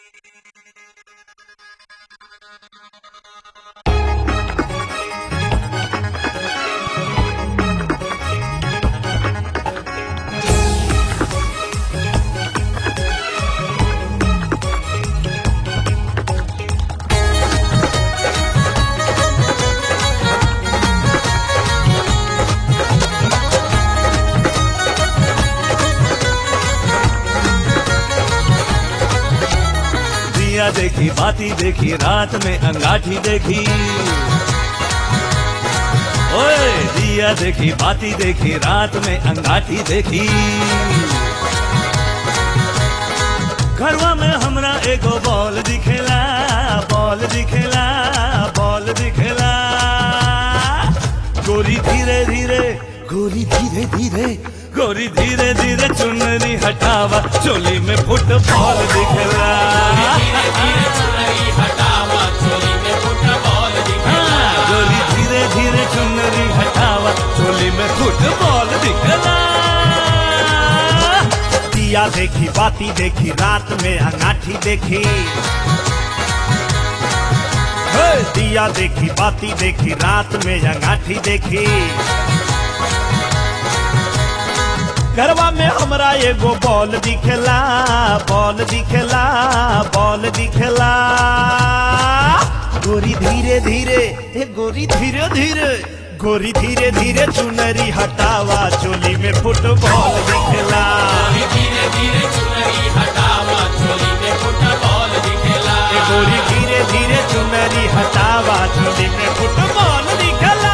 दिया देखी बाती देखी रात में अंगाठी देखी ओए दिया देखी बाती देखी रात में अंगाठी देखी घरवा में हमरा एगो बॉल दिखेला बॉल दिखेला बॉल दिखेला गोरी धीरे धीरे गोरी धीरे धीरे गोरी धीरे धीरे चुनरी हटावा चोली में फुटबॉल दिखेला हाँ, गोरी धीरे धीरे चुनरी हटावा चोली में फुटबॉल दिखेला दिया देखी बाती देखी रात में अंगाठी देखी हे, दिया देखी बाती देखी रात में अंगाठी देखी घरवा में हमरा एगो बॉल दिखेला बॉल दिखेला बॉल दिखेला गोरी धीरे धीरे हे गोरी धीरे धीरे गोरी धीरे धीरे चुनरी हटावा चोली में फुटबॉल दिखेला ए गोरी धीरे धीरे चुनरी हटावा चोली में फुटबॉल दिखेला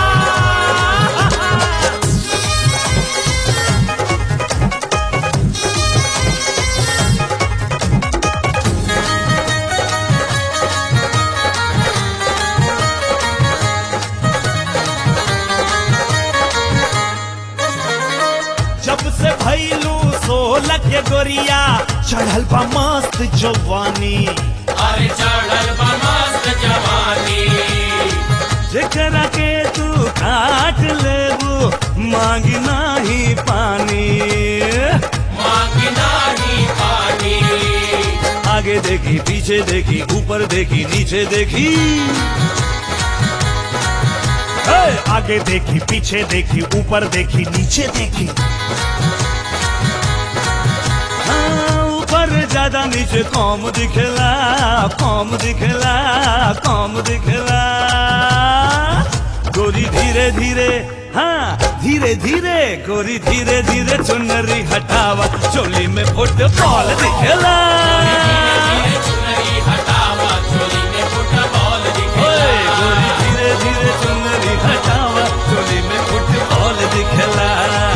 जब से भैलू सोलह के गोरिया चढ़ल बा मस्त जवानी अरे चढ़ल बा मस्त जवानी जेकरा के तू काट लेबू मांगी नाही पानी मांगी नाही पानी आगे देखी पीछे देखी ऊपर देखी नीचे देखी हे, आगे देखी पीछे देखी ऊपर देखी नीचे देखी हाँ, ऊपर ज्यादा नीचे कम दिखेला कम दिखेला कम दिखेला गोरी धीरे धीरे हाँ धीरे धीरे गोरी धीरे धीरे चुनरी हटावा चोली में फुटबॉल दिखेला धीरे चुनरी हटावा चोली में फुटबॉल ओए, दिखेला गोरी धीरे धीरे चुनरी हटावा चोली में फुटबॉल दिखेला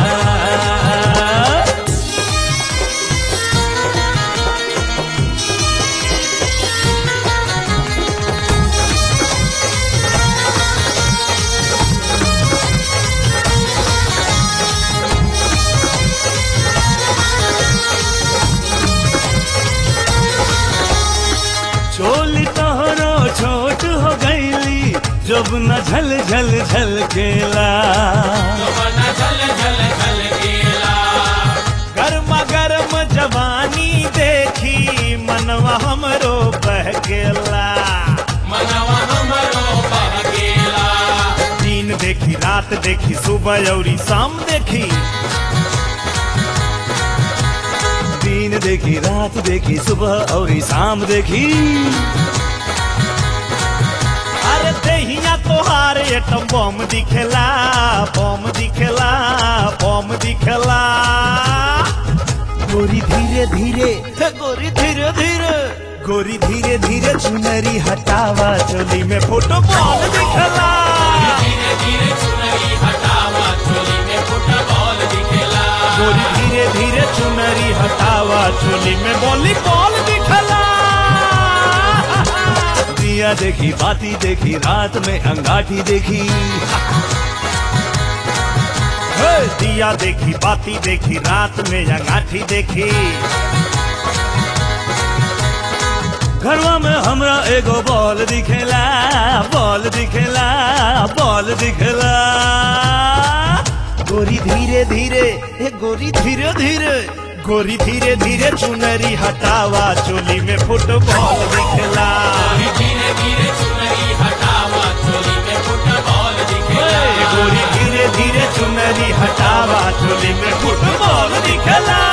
चोली तोहरो छोट हो गईली जब न झल झल झल केला बना झल झल झल गेला गर्मा गर्म जवानी देखी मनवा हमरो बह गेला मनवा हमरो बह गेला दिन देखी रात देखी सुबह और शाम देखी दिन देखी रात देखी सुबह और शाम देखी अरे देहिया तोहार एटम बम दिखेला बम दिखेला बम दिखेला गोरी धीरे धीरे हे गोरी धीरे धीरे गोरी धीरे धीरे चुनरी हटावा चोली में फुटबॉल दिखेला धीरे धीरे चुनरी हटावा चोली में फुटबॉल दिखेला गोरी धीरे धीरे चुनरी हटावा चोली में वॉलीबॉल दिखेला दिया देखी बाती देखी रात में अंगाठी देखी हे, दिया देखी बाती देखी रात में अंगाठी देखी घरवा में हमरा एगो बॉल दिखेला बॉल दिखेला बॉल दिखेला गोरी धीरे धीरे हे गोरी धीरे धीरे गोरी धीरे धीरे चुनरी हटावा चोली में फुटबॉल दिखला धीरे धीरे चुनरी हटावा चोली में फुटबॉल दिखेला गोरी धीरे धीरे चुनरी हटावा चोली में फुटबॉल दिखला